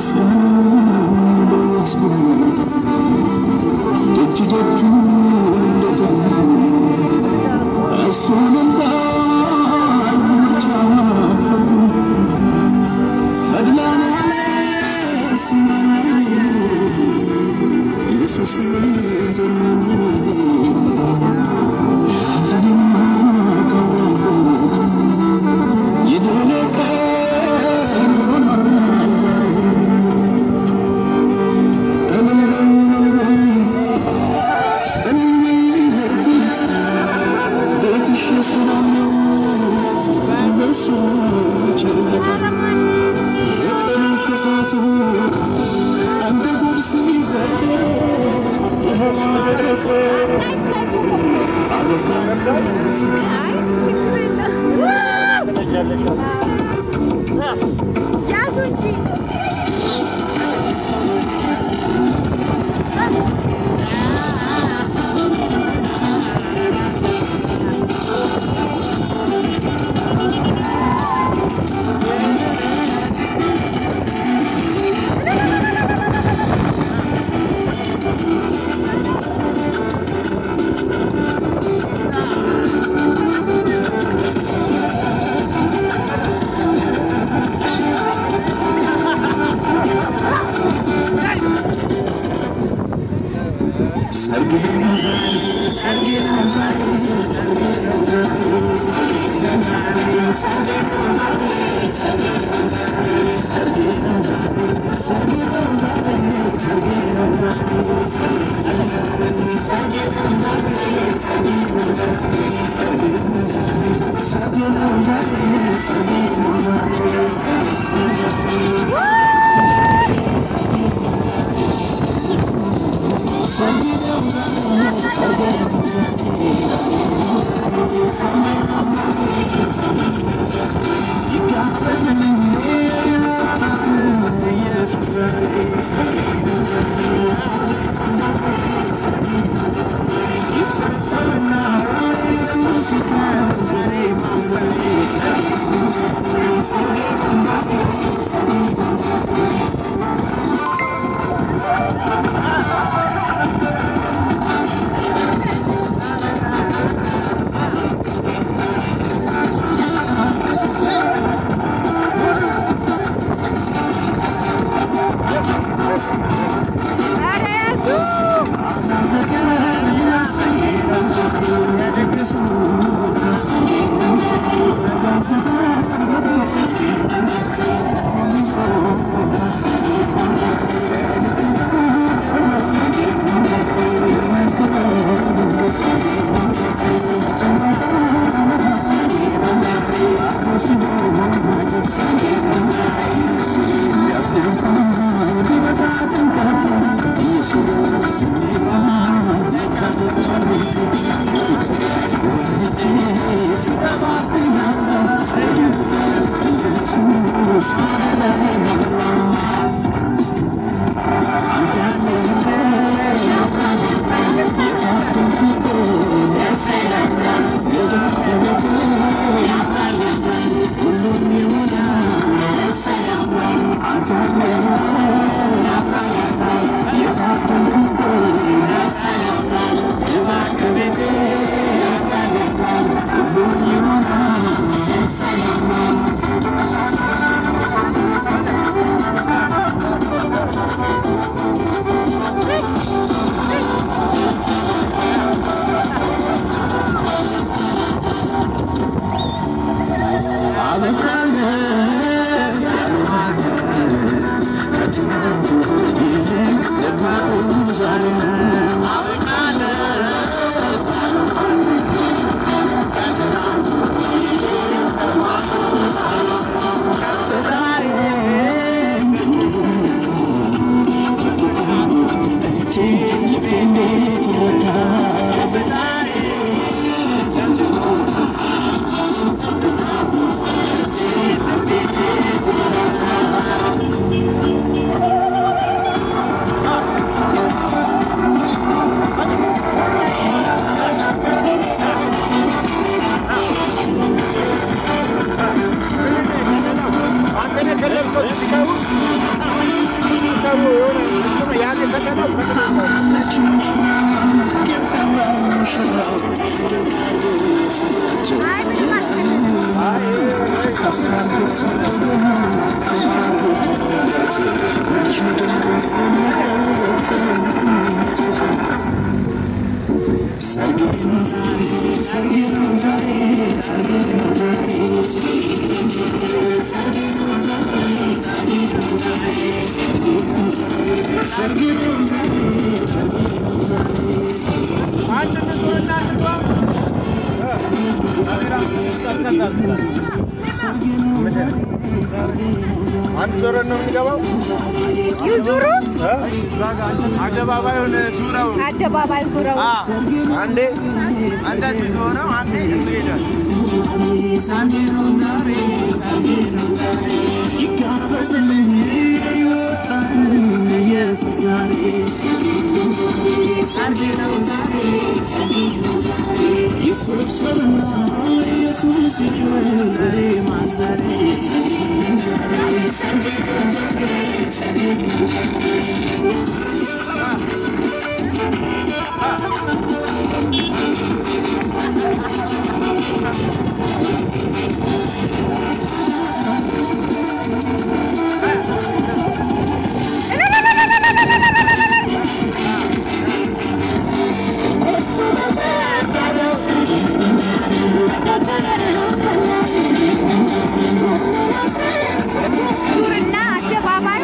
ያዙ እንጂ ኧረ ያዙ ♪ አንድ ዞረን ነው የምንገባው። ይዙሩ አደባባዩን ዙረው አደባባይ ዙረው አንዴ እንደዚህ ዞረው አንዴ ይሄዳል። ዙርና አደባባይ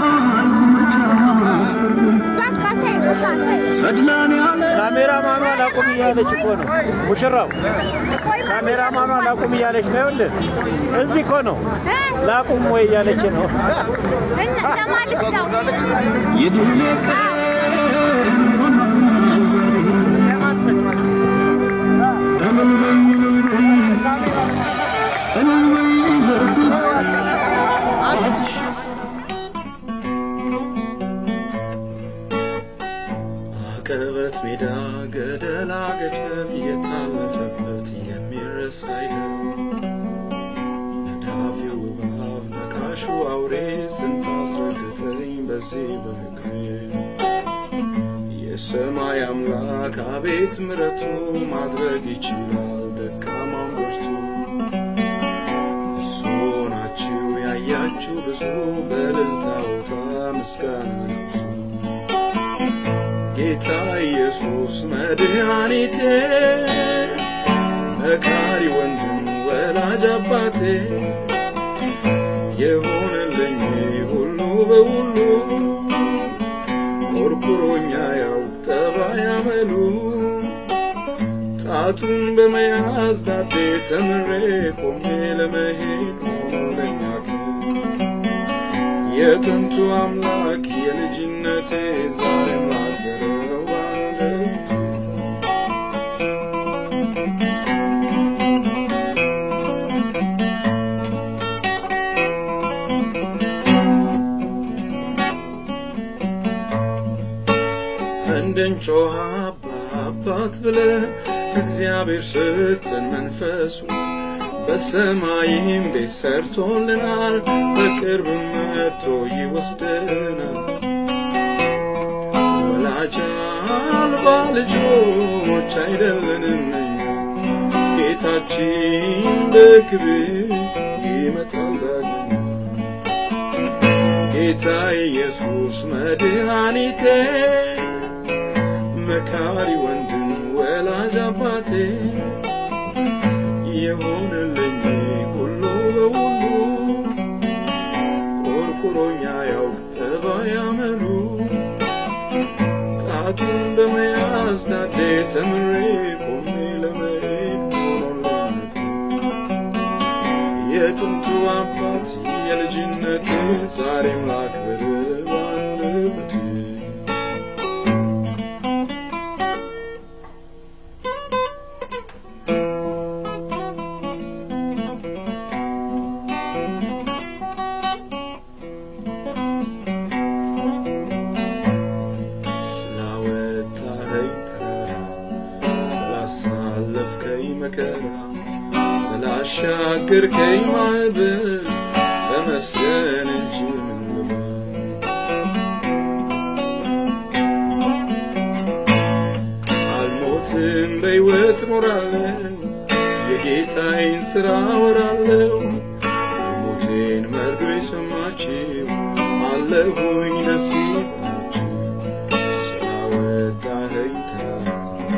ካሜራማኑ ላቁም እያለች እኮ ነው ሙሽራው። ካሜራማኗ ላቁም እያለች ነው። ይኸውልህ እዚህ እኮ ነው ላቁም ወይ እያለች ነው። ለማለት ነው አቀበት ሜዳ ገደላ ገደል የታለፈበት የሚረሳ አይደል ነዳፊው እባብ ነካሹ አውሬ ስንት አስረግጠኝ በዚህ በእግሬ የሰማይ አምላክ አቤት ምረቱ ማድረግ ይችላል ደካማን ብርቱ እሱ ናችሁ ያያችሁ ብዙ በእልልታ ቦታ ምስጋና ነብሱ ጌታ ኢየሱስ መድኃኒቴ መካሪ ወንድም ወላጅ አባቴ የሆነልኝ ሁሉ በሁሉ ኮርኩሮኛ ያው ጠባይ አመሉ ጣቱን በመያዝ ዳዴ ተምሬ ቆሜ ለመሄድ ሆኖለኛ የጥንቱ አምላክ የልጅነቴ ዛሬም ላገረው አንደበቴ እንድንጮህ አባ አባት ብለን እግዚአብሔር ስጥን መንፈሱ በሰማይም ቤት ሰርቶልናል፣ በቅርብ መጥቶ ይወስደናል። ወላጅ አልባ ልጆች አይደለንም እኛ ጌታችን በክብር ይመጣል ዳግመኛ። ጌታ ኢየሱስ መድኃኒቴ መካሪ ወንድም ወላጅ አባቴ የሆነልኝ ሁሉ በሁሉ ቆርቁሮኛ ያው ጠባይ አመሉ ጣቱን በመያዝ ዳዴ ተምሬ ቆሜ ለመሄድ ሆኖልኝ የጥንቱ አባት የልጅነት ዛሬም ላክብር ባንደበቴ ስላወጣኸኝ ተራራ ስላሳለፍከኝ መከራ ስላሻገርከኝ ማዕበል ተመስገን እንጂ ምን ልበል። አልሞትም በሕይወት ኖራለሁ የጌታዬን ሥራ ወራለሁ የሞቴን መርዶ የሰማችው አለሁኝ ደስ ይበላችሁ ስላወጣኸኝ ተራራ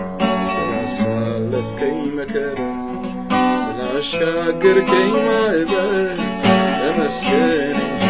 ስላሳለፍከኝ መከራ ስላሻገርከኝ ማዕበል ተመስገን እንጂ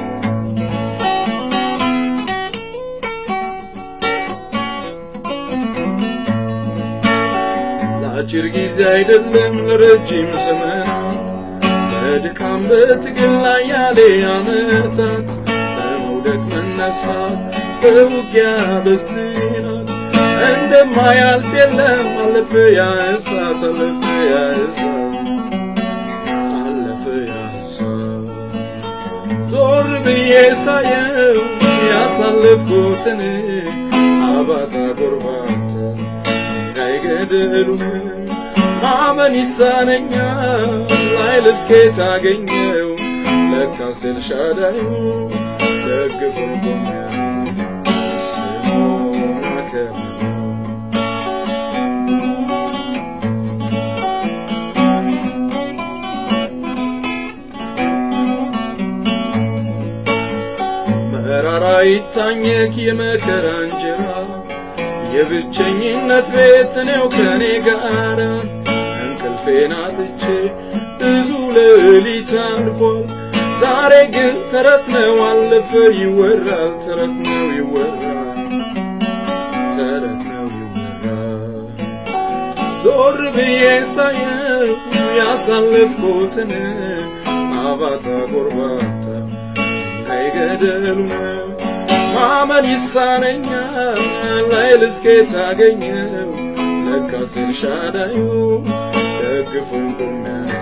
ለአጭር ጊዜ አይደለም ለረጅም ዘመናት በድካም በትግል ላይ ያለ ዓመታት በመውደቅ መነሳት በውጊያ በዝናት እንደማያልፍ የለም አለፈ ያ እሳት አለፈ ያ እሳት አለፈ ያ እሳት ዞር ብዬ ሳየው ያሳለፍኩትን አባጣ ጎርባታ ድንጋይ ገደሉን ማመን ይሳነኛል ኃይል እስኬት አገኘው ለካስ ኤልሻዳዩ ደግፎን ቆሜያለሁ ስሙን አከብራለሁ መራራ ይታኘክ የመከራ እንጀራ የብቸኝነት ቤት እኔው ከኔ ጋር እንቅልፌን አጥቼ ብዙ ሌሊት አልፏል። ዛሬ ግን ተረት ነው አለፈ ይወራል፣ ተረት ነው ይወራል፣ ተረት ነው ይወራል። ዞር ብዬ ሳየው ያሳለፍኩትን አባታ ጎርባታ አይገደሉ ነው ማመን ይሳነኛል ላይል እስኬ ታገኘው ለካስ ኤልሻዳዩ ደግፎኝ ቆሜያለሁ